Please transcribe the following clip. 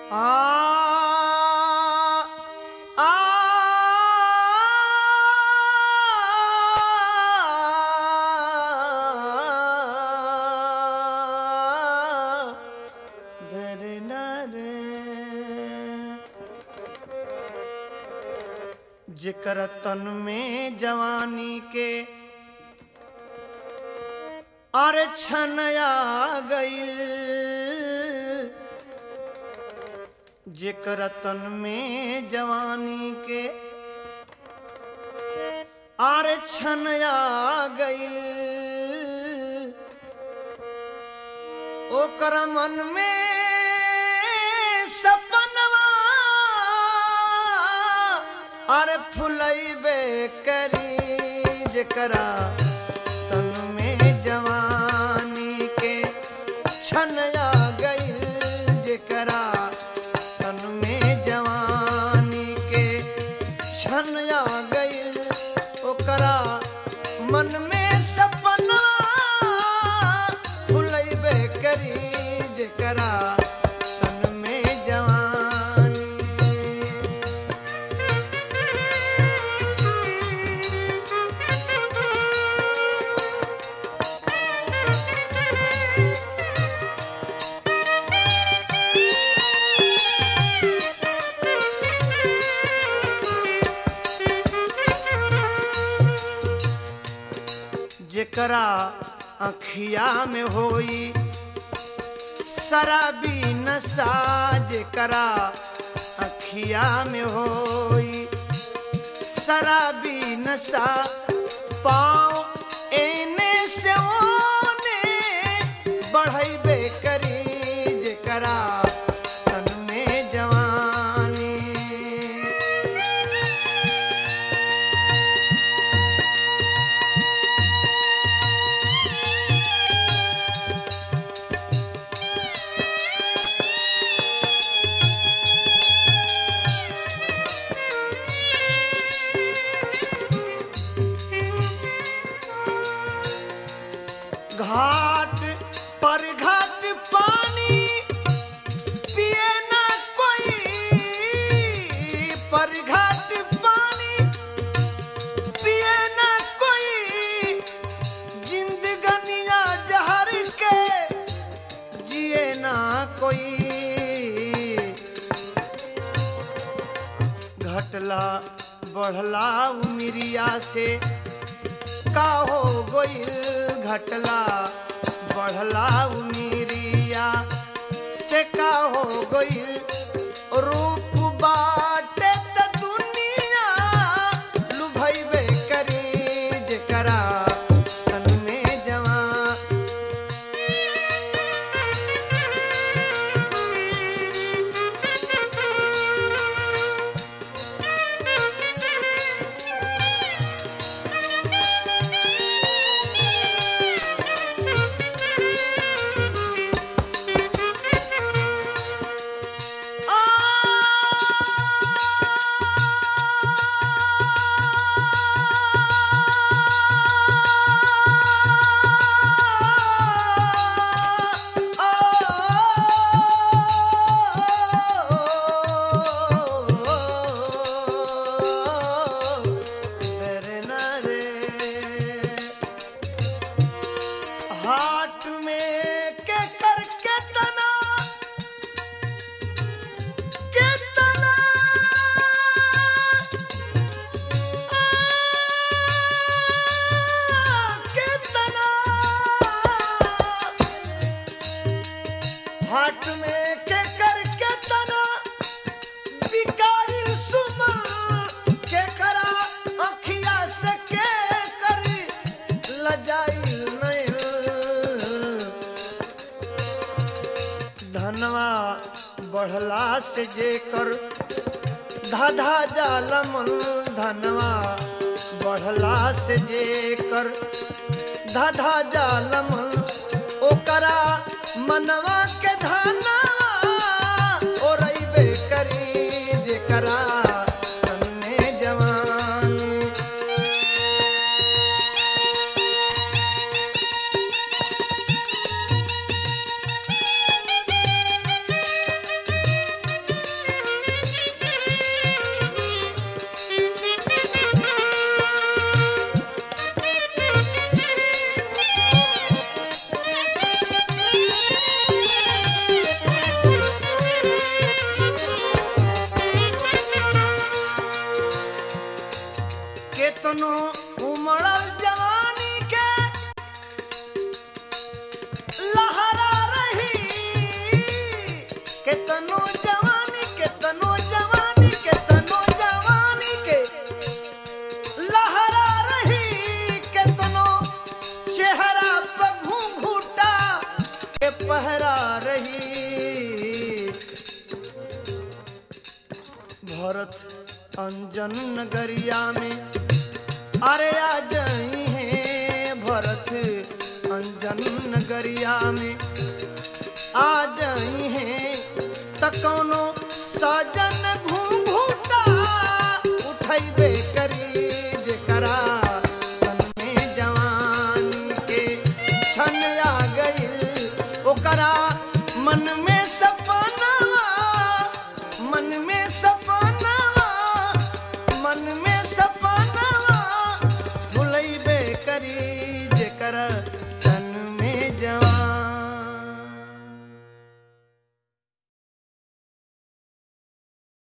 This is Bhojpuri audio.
आ जिकर तन में जवानी के अरे छनया गईल जेकर तन में जवानी के आरे छनया गईल ओकर मन में सपनवा अरे फुलैबे करी जेकरा तन में जवानी के छनया गईल जेकरा तन में जवानी के छनया गईल ओकरा मन में सपना फुलैबे करी जेकरा तन में जवानी जेकरा अखिया में होई शराबी नशा जेकरा अखिया में होई शराबी नशा पाँव एने से ओने बढ़ैबे करी जेकरा तन में जवानी घाट पर घाट पानी पिए ना कोई पर घाट पानी पिए ना कोई जिंदगनिया जहर के जिए ना कोई घटला बढ़ला उमिरिया से का हो गईल घटला बढ़ला उमिरिया से का हो गईल रूप बाटे त दुनिया लुभैबे करी जेकरा तन में जवान हाट में के कर के तना के तना के तना हाट में के कर के तना बिकाई सुमा के करा अखिया से के करी लजाई नहीं धनवा बढ़ला से जेकर धाधा जालमन धनवा बढ़ला से जेकर धाधा जालमन ओकरा मनवा के धनवा ओरैबे करी जेकरा तन में जवानी केतनो उमड़ल जवानी के लहरा रही केतनो जवानी केतनो जवानी केतनो जवानी के लहरा रही केतनो चेहरा पर घूंघूटा के पहरा रही भरत अंजन नगरिया में अरे आ जाई है भरत अंजन नगरिया में आ जाई है त कौनो सजन घूंघूटा उठैबे करी जेकरा तन में जवानी के छन आ गइल ओकरा मन में सपनावा मन में सपनावा मन में सपनावा भुलैबे करी जेकर